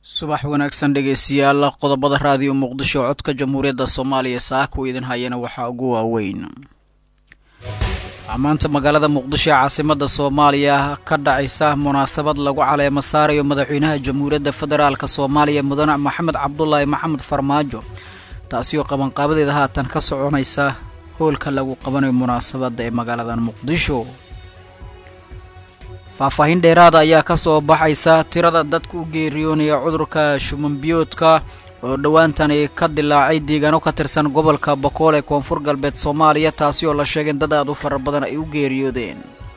subax wanaagsan dhegeystayaal qodobada raadiyo muqdisho codka jamhuuriyadda soomaaliya saaka u idin hayana waxaa ugu waaweyn maanta magaalada muqdisho ee caasimadda soomaaliya ka dhacaysa munaasabad lagu caleemo saarayo madaxweynaha jamhuuriyadda federaalk soomaaliya mudane maxamed cabdulaahi maxamed farmaajo taasi oo qabanqaabadeeda haatan ka soconaysa hoolka lagu qabanayo munaasabadda ee magaalada muqdisho faahfaahin dheeraada ayaa ka soo baxaysa tirada dadka u geeriyoonaya cudurka shumanbiyoodka oo dhowaantani ka dilaacay deegaano ka tirsan gobolka bokool ee koonfur galbeed soomaaliya taasi oo la sheegay in dad aad u fara badan ay u geeriyoodeen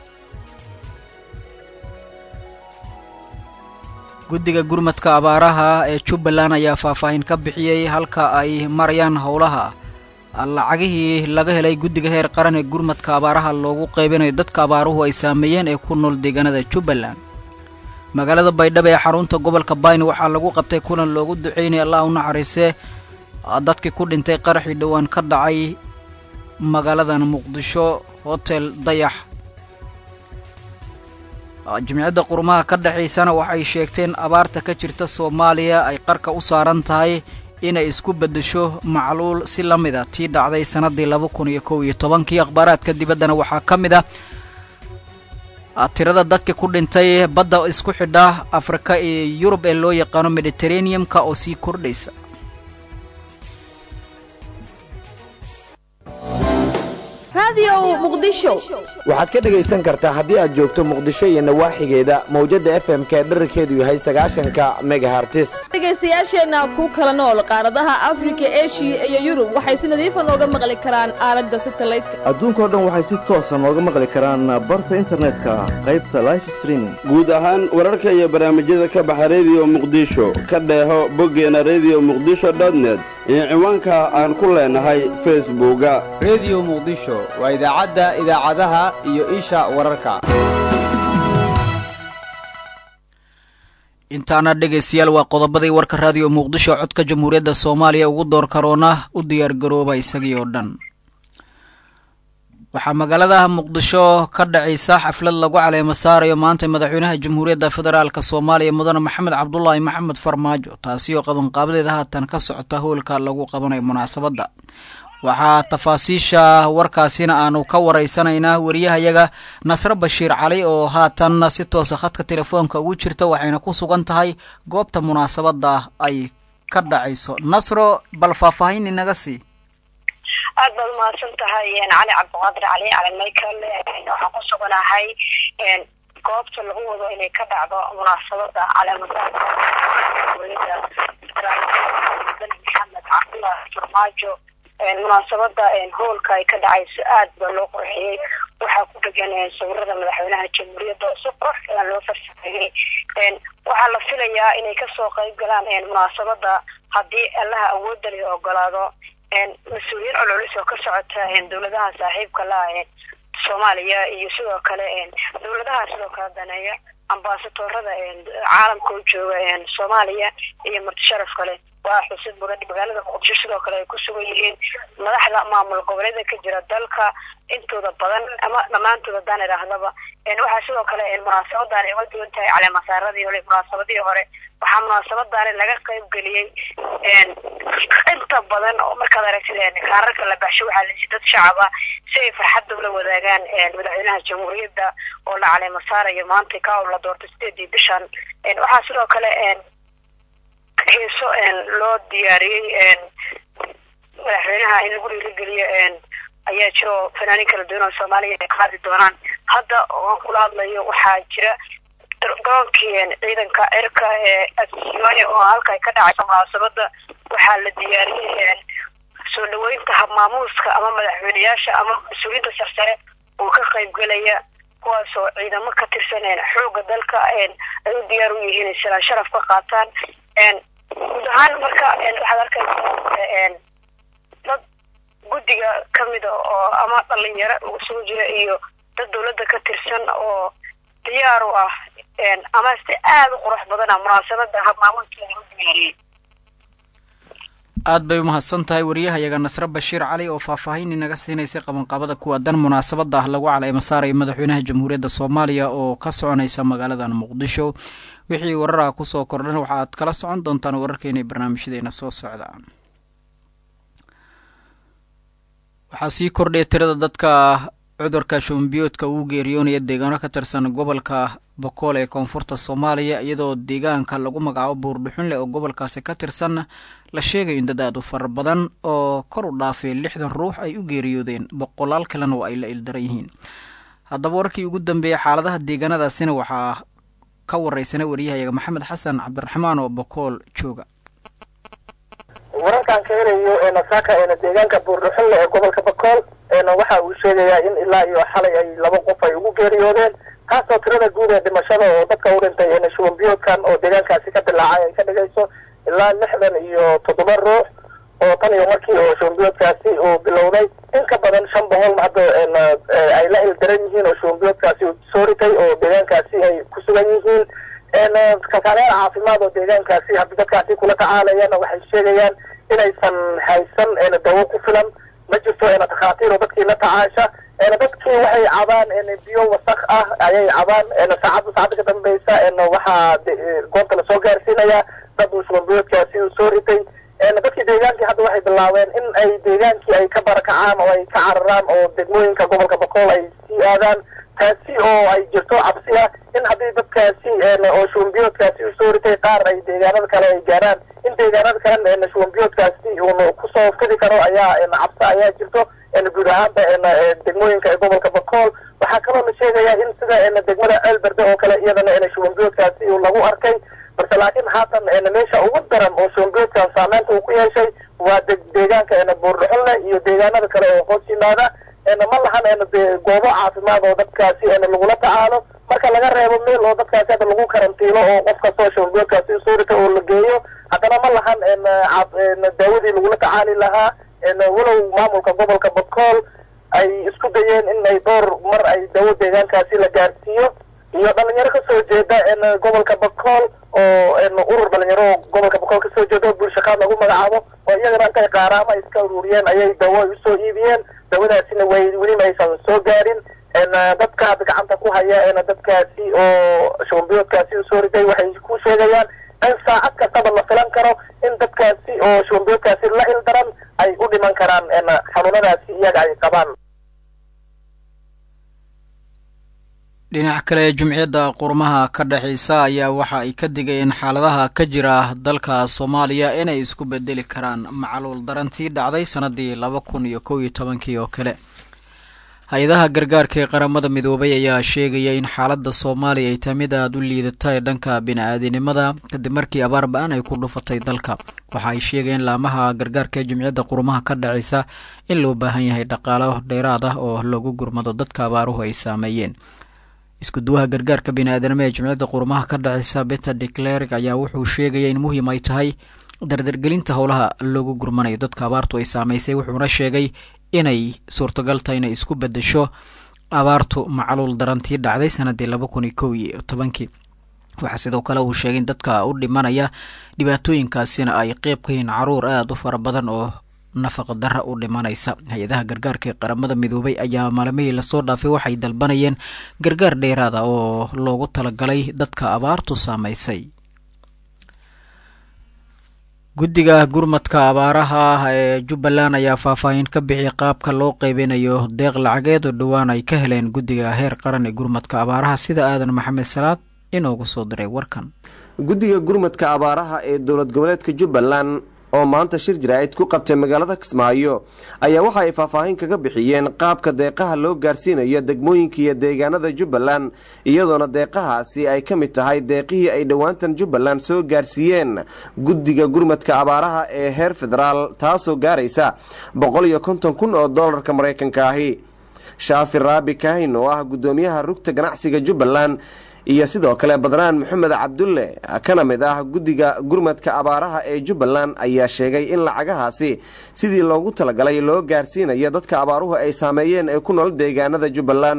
guddiga gurmadka abaaraha ee jubbaland ayaa faahfaahin ka bixiyey halka ay marayaan howlaha lacagihii laga helay guddiga heer qaran ee gurmadka abaaraha loogu qaybinayo dadka abaaruhu ay saameeyeen ee ku nool deegaanada jubbaland magaalada baydhabo ee xarunta gobolka bayne waxaa lagu qabtay kulan loogu duceynaya allah u naxariise dadkii ku dhintay qaraxii dhowaan ka dhacay magaaladan muqdisho hotel dayax jimciyadda qurumaha ka dhexaysana waxay sheegteen abaarta ka jirta soomaaliya ay qarka u saaran tahay inay isku beddesho macluul si la mid a tii dhacday sannaddii laba kun iyo kow iyo tobankii akhbaaraadka dibaddana waxaa ka mid ah tirada dadka ku dhintay badda isku xidha afrika iyo yurub ee loo yaqaano mediteraneum-ka oo sii kordhaysa waxaad ka dhegaysan kartaa haddii aad joogto muqdisho iyo nawaaxigeeda mawjadda f m ka dherarkeedu yahay sagaashanka megahartis dhegaystayaasheenna ku kala nool qaaradaha afrika eshiya iyo yurub waxay si nadiifa nooga maqli karaan aalada satalaydka adduunkao dhan waxay si toosa nooga maqli karaan barta internetka qaybta life streaming guud ahaan wararka iyo barnaamijyada ka baxa rediyo muqdisho ka dheeho boggeena rediyo muqdisho dotnet iyo ciwaanka aan ku leenahay facebooka rediyo muqdisho waa idaacadda idaacadaha iyo isha wararka intaana dhegaystayaal waa qodobadii warka raadiyo muqdisho codka jamhuuriyadda soomaaliya ugu door karoona u diyaargarooba isagii oo dhan waxaa magaalada muqdisho ka dhacaysa xaflad lagu caleemo saarayo maanta madaxweynaha jamhuuriyadda federaalk soomaaliya mudane maxamed cabdulaahi maxamed farmaajo taasi oo qabanqaabadeeda haatan ka socota hoolka lagu qabanayo munaasabadda waxaa tafaasiisha warkaasina aanu ka waraysanaynaa wariyahayaga nasre bashiir cali oo haatan si toosa khadka telefoonka ugu jirta waxayna ku sugan tahay goobta munaasabadda ay ka dhacayso nasro bal faahfaahin inaga sii aad baad umahadsan tahay cali cabdiqaadir cali cali michael waxaan ku suganahay goobta lagu wado inay ka dhacdo munaasabada caleemadaada maxamed cabdulaahi farmaajo munaasabada hoolka ay ka dhacayso aad baa loo qurxiyey waxaa ku dhegan sawirada madaxweynaha jamhuuriyadda oo si qurux badan loo farsameeyey waxaa la filayaa inay kasoo qayb galaan munaasabada haddii allaha awoodda leh ogolaado mas-uuliyiin culculus oo ka socota dowladaha saaxiibka la soomaaliya iyo sidoo kale dowladaha sidoo kale daneeya ambasadoorada caalamka u jooga soomaaliya iyo marti sharaf kale waa xusid mudan magaalada muqdisho sidoo kale ay ku sugan yihiin madaxda maamul goboleeda ka jira dalka intooda badan ama dhammaantood haddaan idhaahdaba waxaa sidoo kale munaasabadan uga duwan tahay caleemasaaradii hore munaasabadii hore waxaa munaasabadaani laga qayb geliyey inta badan oo markaad aragtid kaararka la baxsho waxaa lasi dad shacaba si ay farxadda ula wadaagaan madaxweynaha jamhuuriyadda oo la caleemo saarayo maanta ka la doortay sideedii bishan waxaa sidoo kale heeso loo diyaariyey madaxweynaha in lagu dhiirigeliyo ayaa jira oo fanaanin kala duwan oo soomaaliya ay qaadi doonaan hadda oan kula hadlayo waxaa jira garoonkii ciidanka cirka ee afsiyooni oo halka ay ka dhacayso munaasabada waxaa la diyaariyey soo dhaweynta habmaamuuska ama madaxweyneyaasha ama mas-uuliyiinta sarsare oo ka qaybgelaya kuwaas oo ciidamo ka tirsan xooga dalka ay u diyaar u yihiin silaan sharaf ka qaataan guud ahaan marka waxaad arkaysaa dad guddiga kamida oo ama dhalinyaro isugu jira iyo dad dawladda ka tirsan oo diyaar u ah ama si aada u qurux badana munaasabada habmaamuuskeeda u diyaariyey aad bay umahadsan tahay wariyahayaga nasre bashiir cali oo faahfaahin inaga siinaysay qabanqaabada kuwaadan munaasabada ah lagu caleyma saaraya madaxweynaha jamhuuriyadda soomaaliya oo ka soconaysa magaaladan muqdisho wixii wararaha kusoo kordhan waxaaad kala socon doontaan wararkeena ee barnaamijyadeena soo socda waxaa sii kordhaya tirada dadka cudurka shumbiyoodka uu geeriyoonaya deegaano ka tirsan gobolka bokool ee koonfurta soomaaliya iyadoo deegaanka lagu magacaabo buurdhuxunleh oo gobolkaasi ka tirsan la sheegayo in dad aad u fara badan oo kor u dhaafay lixdan ruux ay u geeriyoodeen boqolaal kalena oo ay la ildaran yihiin haddaba warkii ugu dambeeyey xaaladaha deegaanadaasina waxaa ka wareysanay wariyahayaga maxamed xasan cabdiraxmaan oo bokool jooga wararkaan ka helayo nasaaka deegaanka buurdhuxunle ee gobolka bakool waxa uu sheegayaa in ilaa iyo xalay ay laba qof ay ugu geeriyoodeen taasoo tirada guud ee dhimashada oo dadka u dhintay shubanbiyoodkan oo deegaankaasi ka dilaacay ay ka dhigayso ilaa lixdan iyo toddoba ruux oo tan iyo markii oo shubanbiyoodkaasi uu bilowday in ka badan shan boqol hadda ay la ildaran yihiin oo shubanbiyoodkaasi uu soo ritay oo deegaankaasi ay ku sugan yihiin kalkaalayaal caafimaad oo deegaankaasi hadda dadkaasi kula tacaalayana waxay sheegayaan inaysan haysan dawo ku filan ma jirto takhaatiir oo dadkii la tacaasha dadkii waxay cabaan biyo wasak ah ayay cabaan saacadda saacadda ka dambeysa waxaa goobta lasoo gaarsiinayaa dad uu shubanbiyoodkaasi uu soo ritay dadkii deegaankii hadda waxay bilaabeen in ay deegaankii ay ka barakacaan oo ay ka cararaan oo degmooyinka gobolka bakool ay sii aadaan taasi oo ay jirto cabsi ah in haddii dadkaasi oo shubanbiyoodkaasi uu soo ritay qaar ay deegaanada kale ay gaaraan in deegaanada kale shubanbiyoodkaasi uun kusoo fidi karo ayaa cabsi ayaa jirto guud ahaanba degmooyinka ee gobolka bakool waxaa kaloo la sheegayaa in sida degmada ceelberde oo kale iyadana shubanbiyoodkaasi lagu arkay balse laakiin haatan meesha ugu daran oo shubanbiyoodkan saameynta uu ku yeeshay waa deegaanka buurdhuxunle iyo deegaanada kale oo hoos yimaada ma lahan goobo caafimaad oo dadkaasi lagula tacaalo marka laga reebo meel oo dadkaasi hadda lagu karantiilo oo qof kastoo shubanbiyoodkaasi usoo rita oo la geeyo haddana ma lahan daawadii lagula tacaali lahaa walow maamulka gobolka bakool ay isku dayeen in ay dhowr mar ay dawo deegaankaasi la gaarsiiyo iyo dhalinyaro kasoo jeeda gobolka bakool oo urur dhalinyaro gobolka bakool kasoo jeeda oo bulshaqaad lagu magacaabo oo iyagana intay qaaraama iska ururiyeen ayay dawo usoo iibiyeen dawadaasina way weli maysan soo gaarin dadka hadda gacanta ku haya dadkaasi oo shubanbiyoodkaasi usoo riday waxay ku sheegayaan in saacad kastaba la filan karo in dadkaasi oo shubanbiyoodkaasi la ildaran ay u dhiman karaan xanuunadaasi iyaga ay qabaan dhinac kale jumciyadda qurmaha ka dhexeysa ayaa waxa ay ka digayeen xaaladaha ka jira dalka soomaaliya inay isku bedeli karaan macluul darantii dhacday sanadii laba kun iyo kow iyo tobankii oo kale hay-adaha gargaarka ee qaramada midoobay ayaa sheegaya in xaaladda soomaaliya ay tahay mid aada u liidata ee dhanka bini-aadinimada kadib markii abaar ba-an ay ku dhufatay dalka waxa ay sheegayeen laamaha gargaarka ee jumciyadda qurumaha ka dhaceysa in loo baahan yahay dhaqaalo dheeraad ah oo lagu gurmado dadka abaaruhu ay saameeyeen iskuduwaha gargaarka bini-aadanimo ee jumciyadda qurumaha ka dhaceysa beter declerk ayaa wuxuu sheegaya in muhiim ay tahay dardargelinta howlaha loogu gurmanayo dadka abaartu ay saameysay wuxuuna sheegay inay suurtagal tahay inay isku bedesho abaartu macluul darantii dhacday sanadii laba kun iyo kow iyo tobankii waxaa sidoo kale uu sheegay in dadka u dhimanaya dhibaatooyinkaasina ay qeyb ka yihiin caruur aada u fara badan oo nafaqa dara u dhimanaysa hay-adaha gargaarka ee qaramada midoobay ayaa maalmihii lasoo dhaafay waxay dalbanayeen gargaar dheeraada oo loogu talagalay dadka abaartu saameysay guddiga gurmadka abaaraha ee jubbaland ayaa faahfaahin ka bixiyay qaabka loo qeybinayo deeq lacageed oo dhowaan ay ka heleen guddiga heer qaran ee gurmadka abaaraha sida aadan maxamed salaad inoogu soo diray warkan guddiga gurmadka abaaraha ee dowlad goboleedka jubbaland oo maanta shir jaraa'id ku qabtay magaalada kismaayo ayaa waxa ay faahfaahin kaga bixiyeen qaabka deeqaha loo gaarsiinayo degmooyinka iyo deegaanada jubbaland iyadoona deeqahaasi ay ka mid tahay deeqihii ay dhowaantan jubbaland soo gaarsiiyeen guddiga gurmadka abaaraha ee heer federaal taasoo gaaraysa boqol iyo konton kun oo doolarka maraykanka ahi shaafi raabi kaahin oo ah guddoomiyaha rugta ganacsiga jubbaland iyo sidoo kale badraan maxamed cabdulle kana mid ah guddiga gurmadka abaaraha ee jubbaland ayaa sheegay in lacagahaasi sidii loogu talagalay loo gaarsiinayo dadka abaaruhu ay saameeyeen ee ku nool deegaanada jubbaland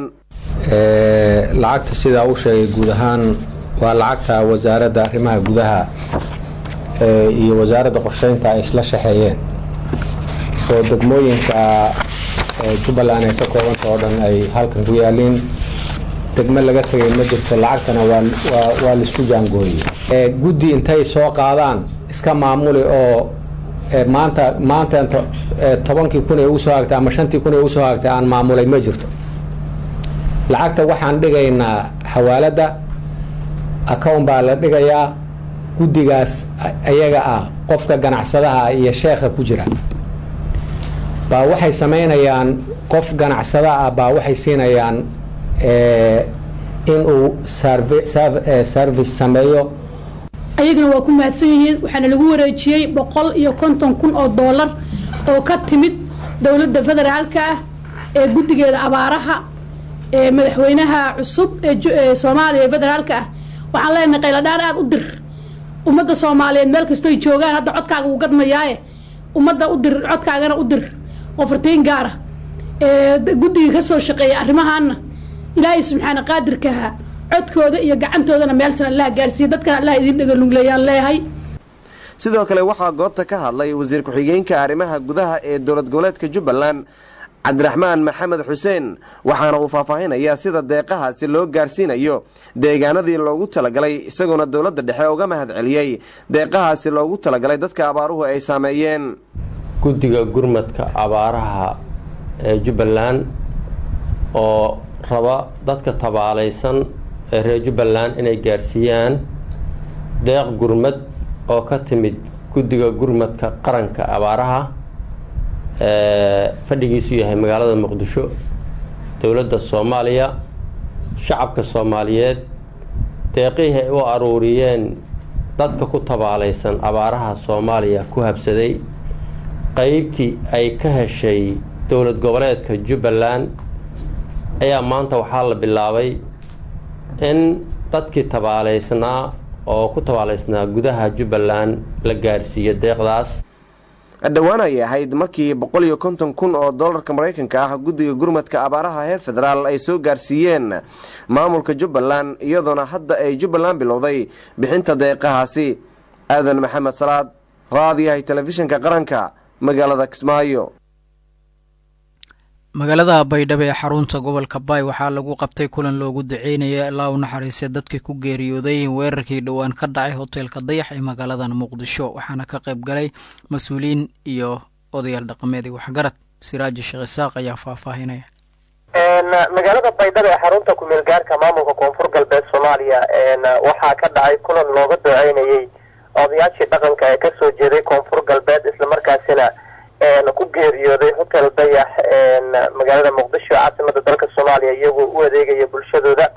lacagta sidaa u sheegay guud ahaan waa lacagta wasaaradda arrimaha gudaha iyo wasaaradda qorsheynta ay isla shaxeeyeen oo degmooyinka jubbaland ay ka koobanta oo dhan ay halkan ku yaaliin degmo laga tegay ma jirto lacagtana waa laisku jaangooyey guddi intay soo qaadaan iska maamuli oo maanta maanta tobankii kun ee usoo hagtay ama shantii kun ee usoo hagtay aan maamulay ma jirto lacagta waxaan dhigaynaa xawaaladda account baa la dhigayaa guddigaas ayaga ah qofka ganacsadaha iyo sheekha ku jira baa waxay samaynayaan qof ganacsada ah baa waxay siinayaan inuu service sameeyo ayagana waa ku mahadsan yihiin waxaana lagu wareejiyey boqol iyo konton kun oo doolar oo ka timid dowladda federaalka ah ee guddigeeda abaaraha ee madaxweynaha cusub ee soomaaliya ee federaalka ah waxaan leenahay qayladhaan aada u dir ummadda soomaaliyeed meel kastoy joogaan hadda codkaaga wuu gadmayaaye ummadda u dir codkaagana u dir oo fartiin gaara guddiga kasoo shaqeeya arrimahaana ilaahay subxaana qaadirkaha codkooda iyo gacantoodana meelsan allaha gaarsiiya dadkana allah idiin dhagalugleeyaan leeyahay sidoo kale waxaa goobta ka hadlay wasiir ku-xigeenka arrimaha gudaha ee dowlad goboleedka jubbaland cabdiraxmaan maxamed xuseen waxaana uu faahfaahinayaa sida deeqahaasi loo gaarsiinayo deegaanadii loogu talagalay isagoona dowladda dhexe uga mahad celiyey deeqahaasi loogu talagalay dadka abaaruhu ay saameeyeen guddiga gurmadka abaaraha ee jubbaland oo raba dadka tabaalaysan ee reer jubbaland inay gaarsiiyaan deeq gurmad oo ka timid guddiga gurmadka qaranka abaaraha fadhigiisu yahay magaalada muqdisho dowladda soomaaliya shacabka soomaaliyeed deeqihii ay u aruuriyeen dadka ku tabaalaysan abaaraha soomaaliya ku habsaday qeybtii ay ka heshay dowlad goboleedka jubbaland ayaa maanta waxaa la bilaabay in dadkii tabaalaysnaa oo ku tabaalaysnaa gudaha jubbaland la gaarsiiyo deeqdaas dhowaan ayay ahayd markii boqol iyo konton kun oo dollarka maraykanka ah guddiga gurmadka abaaraha heer federaal ay soo gaarsiiyeen maamulka jubbaland iyadoona hadda ay jubbaland bilowday bixinta deeqahaasi aadan maxamed salaad raadiyahay telefishinka qaranka magaalada kismaayo magaalada baydhabo ee xarunta gobolka baay waxaa lagu qabtay kulan loogu daceynaya ilaa u naxariistay dadkii ku geeriyooday weerarkii dhowaan ka dhacay hoteelka dayax ee magaaladan muqdisho waxaana ka qayb galay mas-uuliyiin iyo odayaal dhaqameed iyo waxgarad siraaji sheekh isaaq ayaa faahfaahinaya magaalada baydhabo ee xarunta kumeel gaarka maamulka koonfur galbeed soomaaliya waxaa ka dhacay kulan looga duceynayey odayaashii dhaqanka ee kasoo jeeday koonfur galbeed islamarkaasina ku geeriyooday hotel dayax magaalada muqdisho caasimada dalka soomaaliya iyagoo u adeegaya bulshadooda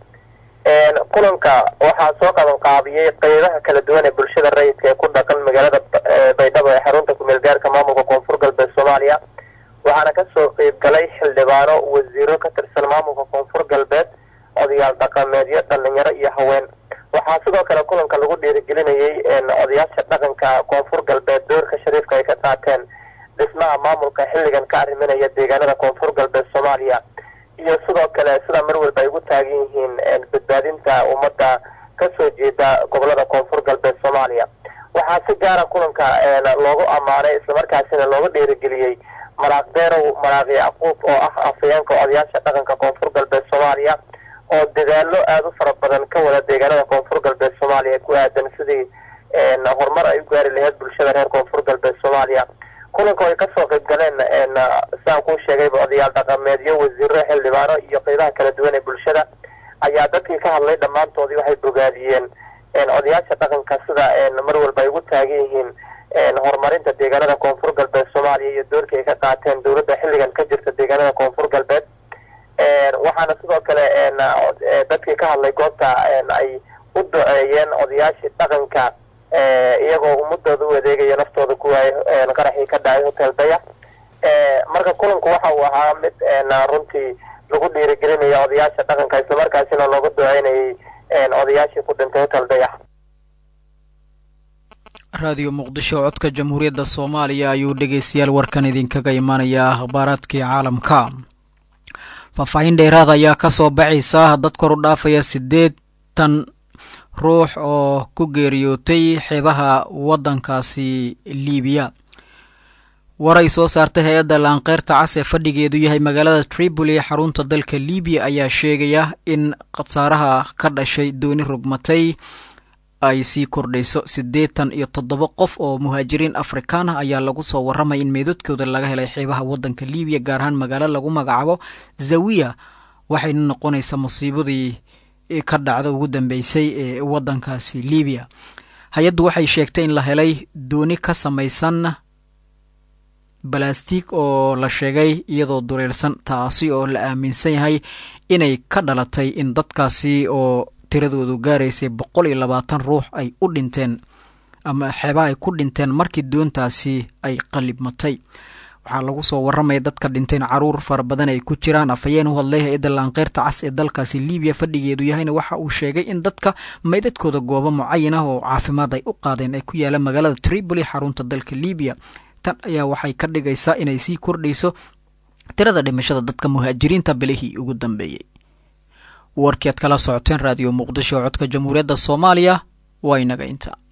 kulanka waxaa soo qaban qaabiyey qeybaha kala duwan ee bulshada rayidka ee ku dhaqan magaalada baydhabo ee xarunta kumeel gaarka maamulka koonfur galbeed soomaaliya waxaana kasoo qeyb galay xildhibaano wasiiro ka tirsan maamulka koonfur galbeed odayaal dhaqameedyo dhalinyaro iyo haween waxaa sidoo kale kulanka lagu dhiirigelinayey odayaasha dhaqanka koonfur galbeed doorka shariifka ay ka qaateen dhismaha maamulka xilligan ka arriminaya deegaanada koonfur galbeed soomaaliya iyo sidoo kale sida mar walba ay ugu taagan yihiin badbaadinta ummadda kasoo jeeda gobolada koonfur galbeed soomaaliya waxaa si gaara kulanka loogu ammaanay islamarkaasina looga dhiirigeliyey maraaq deerow maraaq yacquub oo ah afayeenka odayaasha dhaqanka koonfur galbeed soomaaliya oo dadaalo aada u fara badan ka wada deegaanada koonfur galbeed soomaaliya ku aadan sidii horumar ay u gaari lahayd bulshada reer koonfur galbeed soomaaliya kulanka ay kasoo qayb galeen sidaan kuu sheegayba odayaal dhaqameedyo wasiiro xildhibaano iyo qeybaha kala duwan ee bulshada ayaa dadkii ka hadlay dhammaantoodii waxay bogaadiyeen odayaasha dhaqanka sida mar walba ay ugu taagan yihiin horumarinta deegaanada koonfur galbeed soomaaliya iyo doorkii ay ka qaateen dowladda xilligan ka jirta deegaanada koonfur galbeed waxaana sidoo kale dadkii ka hadlay goobta ay u duceeyeen odayaashii dhaqanka iyagoo ummadooda u adeegaya naftooda ku waayo qaraxii ka dhacay hotel dayax marka kulanku waxa uu ahaa mid runtii lagu dhiirigelinaya odayaasha dhaqanka islamarkaasina looga duceynayay odayaashii ku dhintay hotel dayax raadiyo muqdisho codka jamhuuriyadda soomaaliya ayuu dhegeystayaal warkan idinkaga imanayaa akhbaaraadkii caalamka faahfaahin dheeraad ayaa ka soo baxaysa dad kor u dhaafaya siddeetan ruux oo ku geeriyootay xeebaha waddankaasi liibiya waray soo saartay hay-adda laanqeyrta cas ee fadhigeedu yahay magaalada tripoli ee xarunta dalka libiya ayaa sheegaya in khasaaraha ka dhashay dooni rogmatay ay sii kordhayso siddeetan iyo toddoba qof oo muhaajiriin afrikaan ah ayaa lagu soo warramay in meydadkooda laga helay xeebaha waddanka libiya gaar ahaan magaalo lagu magacaabo zawiya waxayna noqonaysaa musiibadii ka dhacda ugu dambeysay ee waddankaasi libiya hay-addu waxay sheegtay in la helay dooni ka samaysan balastig oo la sheegay iyadoo dureersan taasi oo la aaminsan yahay inay ka dhalatay in dadkaasi oo tiradoodu gaaraysay boqol iyo labaatan ruux ay u dhinteen ama xeebaha ay ku dhinteen markii doontaasi ay qalibmatay waxaa lagu soo warramaya dadka dhinteen caruur fara badan ay ku jiraan afhayeen u hadlay hay-adda laanqeyrta cas ee dalkaasi libiya fadhigeedu yahayna waxa uu sheegay in dadka maydadkooda goobo mucayan ah oo caafimaad ay u qaadeen ay ku yaalaan magaalada tripoli xarunta dalka libiya tan ayaa waxay ka dhigaysaa inay sii kordhayso tirada dhimashada dadka muhaajiriinta bilihii ugu dambeeyey warkii aad kala socoteen raadiyo muqdisho codka jamhuuriyadda soomaaliya waa inaga inta